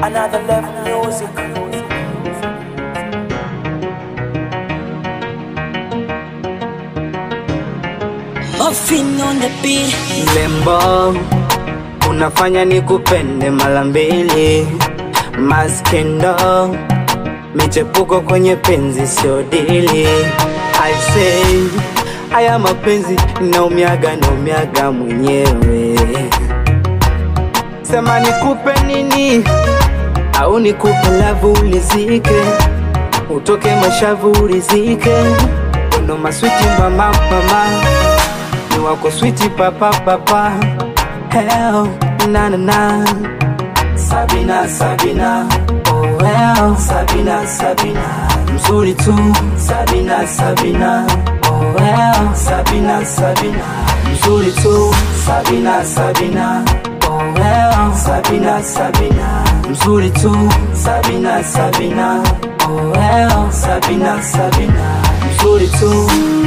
Another level music. Muffin on the beat. Lembo, unafanya nikupende mara mbili. Maskendo, michepuko kwenye penzi sio dili. I say, haya mapenzi naumiaga naumiaga mwenyewe. Sema nikupe nini au nikupe lavu ulizike, utoke mashavu ulizike, uno maswiti mama mama ni wako switi papa papa hell na na na Sabina Sabina oh well Sabina Sabina mzuri tu Sabina Sabina oh well Sabina Sabina mzuri tu Sabina Sabina oh well Sabina Sabina mzuri tu Sabina Sabina oh well Sabina Sabina mzuri tu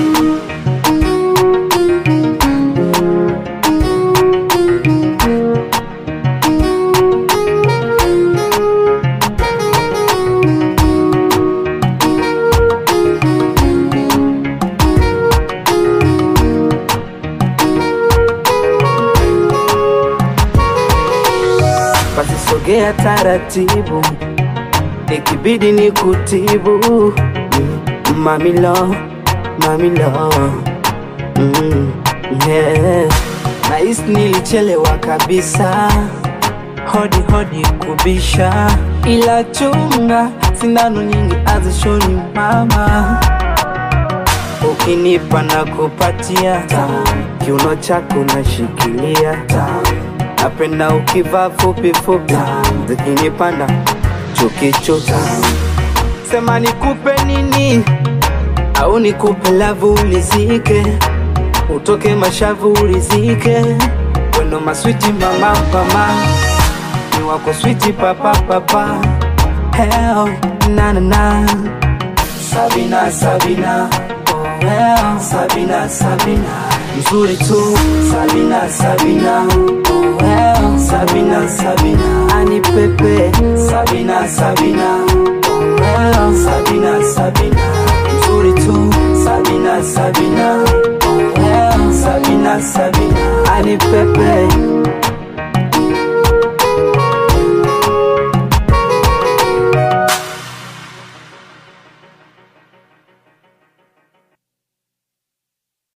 basi sogea taratibu, ikibidi ni kutibu Mm, mamilo mamilo mm, yeah. Nahisi nilichelewa kabisa, hodi hodi kubisha, ila chunga sindano nyingi azishoni mama ukinipa na kupatia kiuno chako nashikilia napenda ukivaa fupi fupi zikinipanda chukichuki sema nikupe nini au nikupe lavu ulizike utoke mashavu ulizike weno maswiti mama mama ni wako switi papa papa hell na na na Sabina Sabina oh well Sabina Sabina mzuri tu Sabina Sabina oh well Sabina Sabina ani pepe Sabina Sabina oh well Sabina Sabina mzuri tu Sabina Sabina oh well Sabina Sabina ani pepe